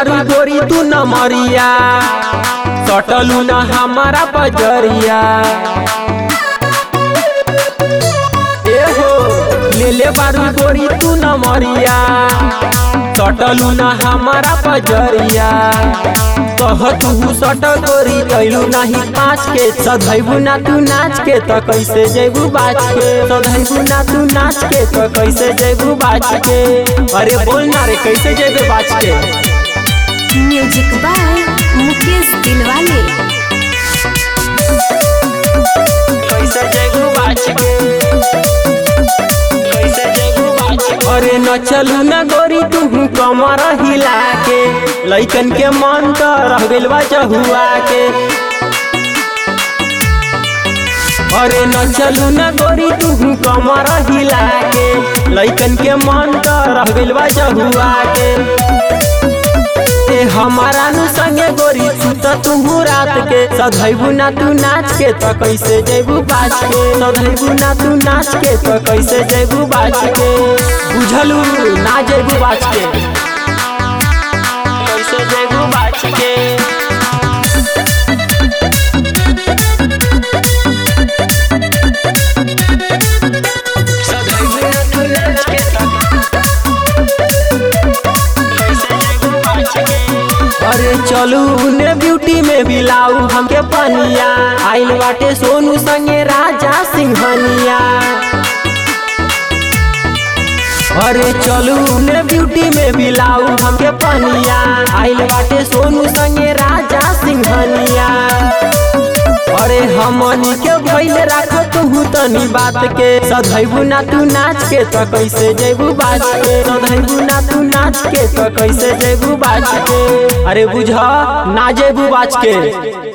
बारू गोरी तू न मरिया सटलू न हमारा बजरिया ए हो ले ले बारू गोरी तू न मरिया सटलू न हमारा बजरिया कह तू सट गोरी कैलू नहीं पाँच के सधैबू ना तू नाच के तो कैसे जेबू बाज के सधैबू ना तू नाच के तो कैसे जेबू बाज के अरे बोल ना रे कैसे जेबे बाज के म्यूजिक बाय मुकेश दिलवाले कैसे जेबू बाज के कैसे जेबू बाज के अरे न चलू ना गोरी तू कमर हिला के लइकन के मन तो रह गइल बा चहुआ के अरे न चलू न गोरी तू कमर हिला के लइकन के मन तो रह गइल बा चहुआ के ए हमारा नु संगे गोरी सुत तू रात के सधैबू ना तू नाच के तो कैसे जेबू बाज के सधैबू ना तू नाच के तो कैसे जेबू बाज के बुझलू ना जेबू बाज के कैसे जेबू बाज के अरे चलू ने ब्यूटी में बिलाऊ हमके पनिया आइल बाटे सोनू संगे राजा सिंहनिया अरे चलू ने ब्यूटी में बिलाऊ हमके पनिया आइल बाटे सोनू संगे राजा सिंहनिया अरे हमनी के भइल राख तू तनी बात के सधैबू ना तू नाच के तो कैसे जेबू बाज के सधैबू ना तू नाच के तो कैसे जेबू बाज के अरे बुझ ना जेबू बाज के